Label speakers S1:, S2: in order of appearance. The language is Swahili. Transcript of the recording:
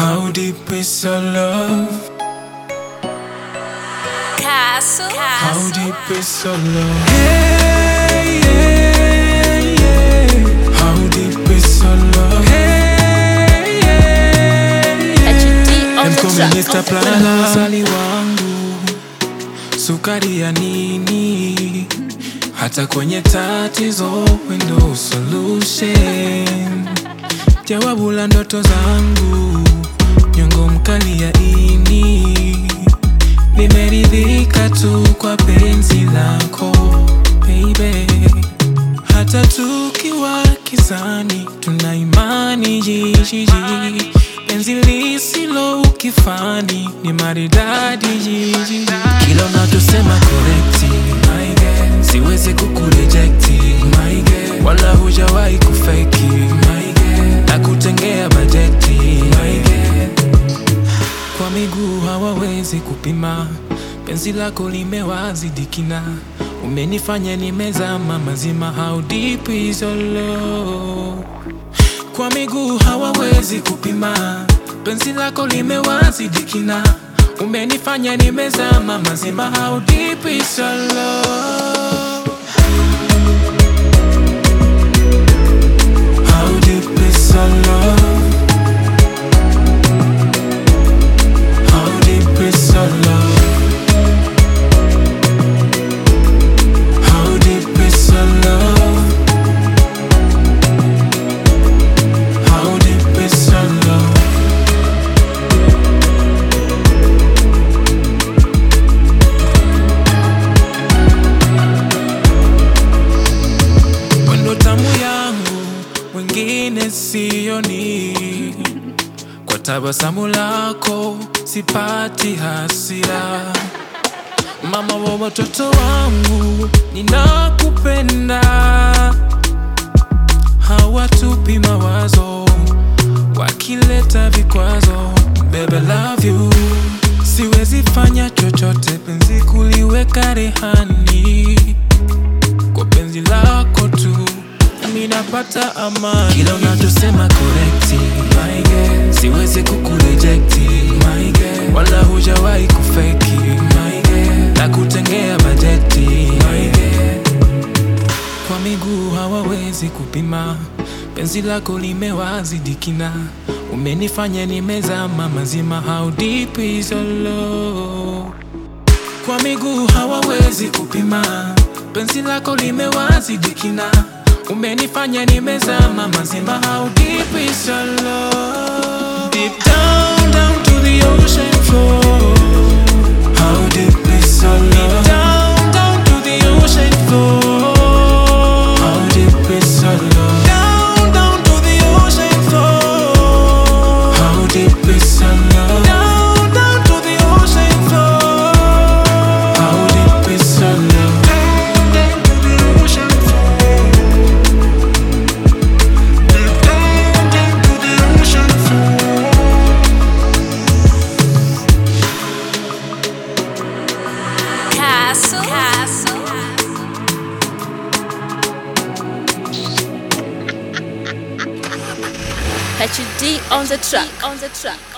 S1: How deep is your love?
S2: Castle.
S1: How deep is your love? Hey, yeah, yeah. How deep is your love? Hey, yeah,
S2: HD on the track.
S1: Mr. Plana Sali wangu sukari ya nini hata kwenye tatizo wendo solution jawabu la ndoto zangu nyongo mkali ya ini nimeridhika tu kwa penzi lako baby hata tukiwa kizani tuna imani jijiji penzi lisilo ukifani ni maridadi jijiji kila unatusema korekti my girl. siwezi kukurejekti my girl. wala hujawahi kufeki my girl. na kutengea bajeti my girl. kwa miguu hawawezi kupima penzi lako limewazidi kina umenifanya nimezama mazima how deep is your love kwa miguu hawawezi kupima penzi lako limewazidi kina umenifanya nimezama mazima how deep is your love how deep is your love how deep is your love how deep is your love how deep is your love Wendo tamu yangu wengine sioni, kwa tabasamu lako sipati hasira. Mama wa watoto wangu, ninakupenda, hawatupi mawazo wakileta vikwazo. Baby, love you, siwezi fanya chochote, penzi kuliweka rehani kwa penzi lako tu nami napata amani kila unachosema korekti my girl. siwezi kukurejekti my girl. wala hujawahi kufeki my girl. na kutengea bajeti my girl. kwa miguu hawawezi kupima penzi lako limewazidi kina umenifanya nimezama mazima how deep is your love kwa miguu hawawezi kupima penzi lako limewazidi kina umenifanya nimezama mazima how deep is your love deep down down to the ocean floor how deep is your love down down to the ocean floor how deep is your love down down to the ocean floor how deep is your love down down to the ocean floor how deep is your love down down to the ocean floor deep down down to the ocean floor
S2: Castle. Castle. HD on the track. On the track.